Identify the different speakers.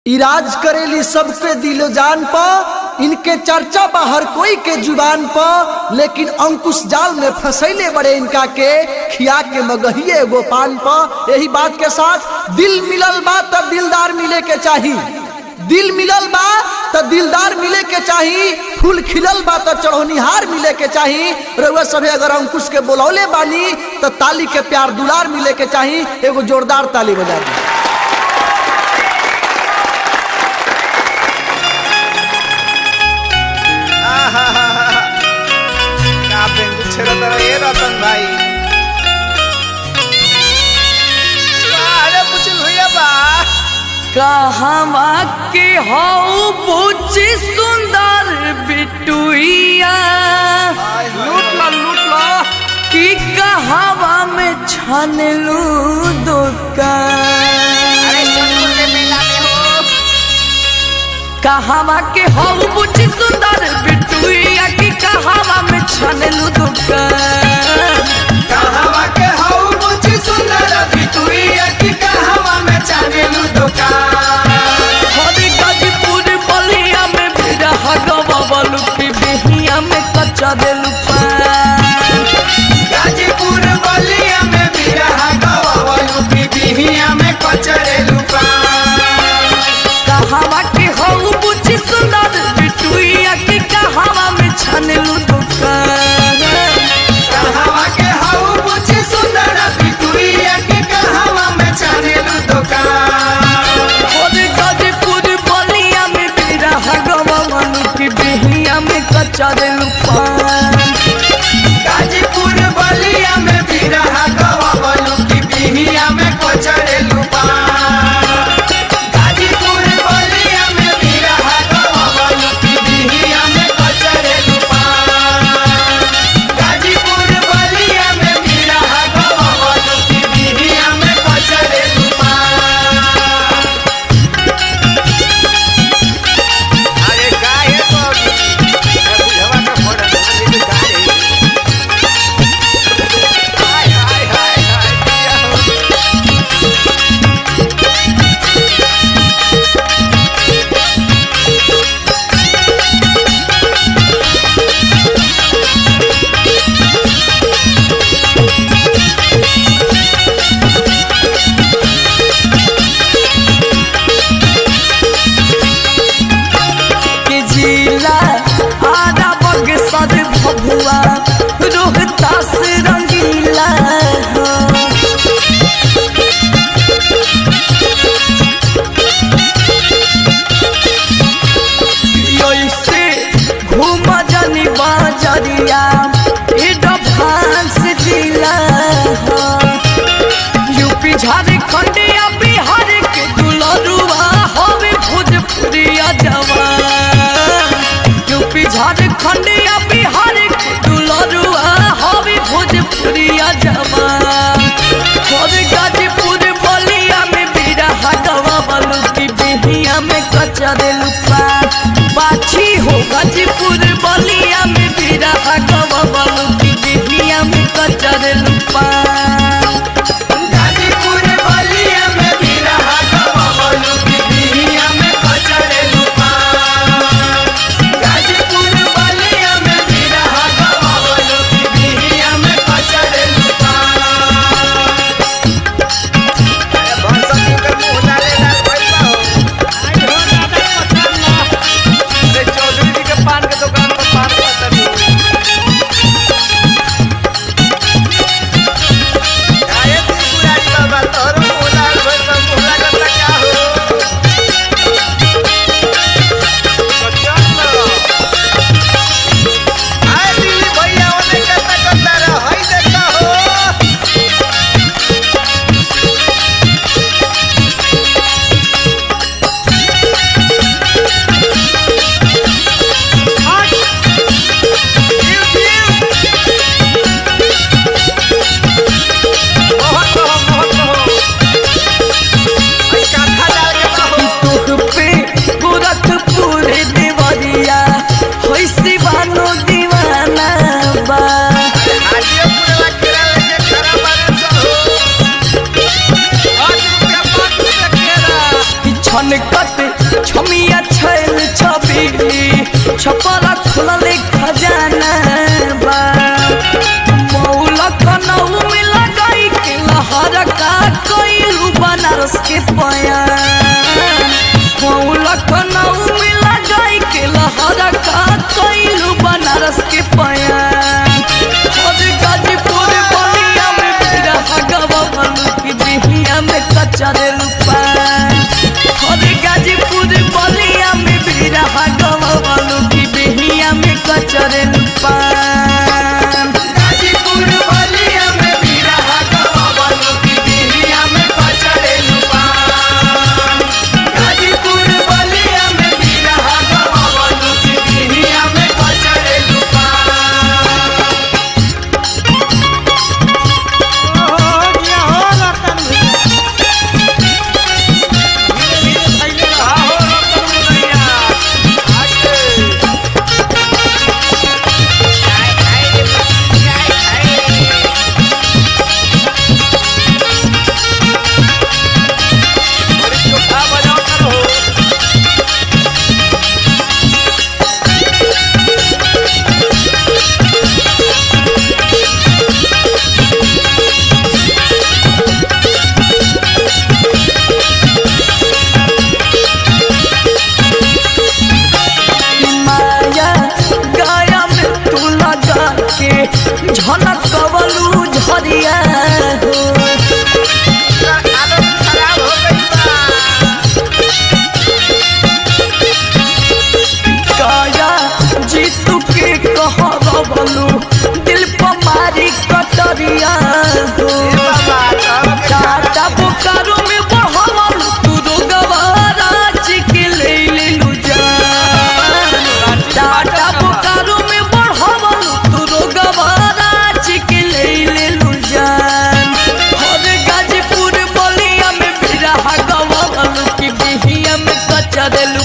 Speaker 1: Ira's करेली सबके दिलो जान प इनके चर्चा बा हर कोई के जुबान प लेकिन अंकुश जाल में फंसैले बड़े इनका के खिया के मगहिए एगो पान प यही बात के साथ दिल मिलल बा तब दिलदार मिले के चाही दिल मिलल बा त दिलदार मिले के चाही फूल खिलल बा त चढ़ोनिहार मिले के चाही रउआ सभे अगर अंकुश के बोलौले बानी त ताली के प्यार दुलार मिले के चाही एगो जोरदार ताली बजा दी
Speaker 2: का बेंगू छेड़त रहे रतन भाई अरे पुछल भैया बा
Speaker 3: कहवा के हौ बुझी सुंदर बिटुइया
Speaker 2: लूट लो लूट लो
Speaker 3: कि कहवा में छनलू दुकान
Speaker 2: अरे सोनपुर के मेला में हो
Speaker 3: कहवा के हौ बुझी सुंदर बिटुइया कि कहवा में छनलू दुकान
Speaker 2: कहवा के हौ मुझी सुंदर बिटुइया की कहवा में चानेलू दुकान
Speaker 3: हरी गाजीपुर बलिया में बिरह गवावलू की बेहिया में कच्चा देलू पान
Speaker 2: गाजीपुर बलिया में बिरहा गवावलू की बिहिया में कचरेलू पान
Speaker 3: कहवा के हौ बुझी सुंदर बिटुइया की कहवा में छनलू दुकान
Speaker 2: कहवा के हौ मुझी सुंदर बिटुइया की कहवा में चानेलू दुकान
Speaker 3: हरी गाजीपुर बलिया में बिरह गवावलू की बेहिया में कच्चा देलू पान
Speaker 2: गाजीपुर बलिया में बिरहा गवावलू की बिहिया में कचरेलू पान गाजीपुर बलिया में बिरहा गवावलू की बिहिया में कचरेलू पान गाजीपुर बलिया में बिरहा गवावलू की बिहिया में कचरेलू पान अरे काहे तो बुझवा का फोड़ा खाली गाड़ी हाय हाय हाय हाय किया हो
Speaker 3: के जिला आधा बग सद भभुआ रोहतास रंगीला हो। ऐसे घूम जानी बाजरिया एडवांस जिला हो। यूपी झारखंड या बिहार के दुलरुआ होवे भोजपुरिया जवान यूपी झारखंड या बिहार के दुलरुआ होवे भोजपुरिया जवान और गाजीपुर बलिया में बिरहा गवा बलू की बिहिया में कच्चा देलू पान बाछी हो गाजीपुर बलिया में बिरहा गवा बलू की बिहिया में कच्चा देलू पान
Speaker 2: गाजीपुर बलिया में बिरहा गवावलू की बिहिया में कचरेलू पान गाजीपुर बलिया में बिरहा गवावलू की बिहिया में कचरेलू पान अरे भरसती के मुंह डाले डाल भइल बा हो आई हो दादा पठान ला अरे चौधरी जी के पान के दुकान पर पान पता
Speaker 3: छमिया छैल छबीली छपरा खुलले खजाना बा मौला कनऊ में लगाई के लहर का कोइलू बनारस के पया मौला कनऊ में लगाई के लहर का कोइलू बनारस के पया और गाजीपुर बलिया में मेरा हगवा बनू की बिहिया में कच्चा रे लुपान और गाजीपुर बलिया में मेरा हगवा बनू की बिहिया में कच्चा रे लुपान
Speaker 2: गाजीपुर बलिया में बीरा हगवा बनू की बिहिया में कचरे लुपान गाजीपुर बलिया में बीरा हगवा बनू की बिहिया में कचरे लुपान
Speaker 3: माया गाया में तू लगा के झनक कवलू झरिया हो गाया जीतू के कहबलू दिल पर मारी कटरिया हो टाटा बोकारो में बढ़वल तू रोगवारा चिके ले लेलू जान टाटा बोकारो में बढ़वल तू रोगवारा चिके ले लेलू जान और गाजीपुर बलिया में बिरहा गवल की बिहिया में कच्चा देलू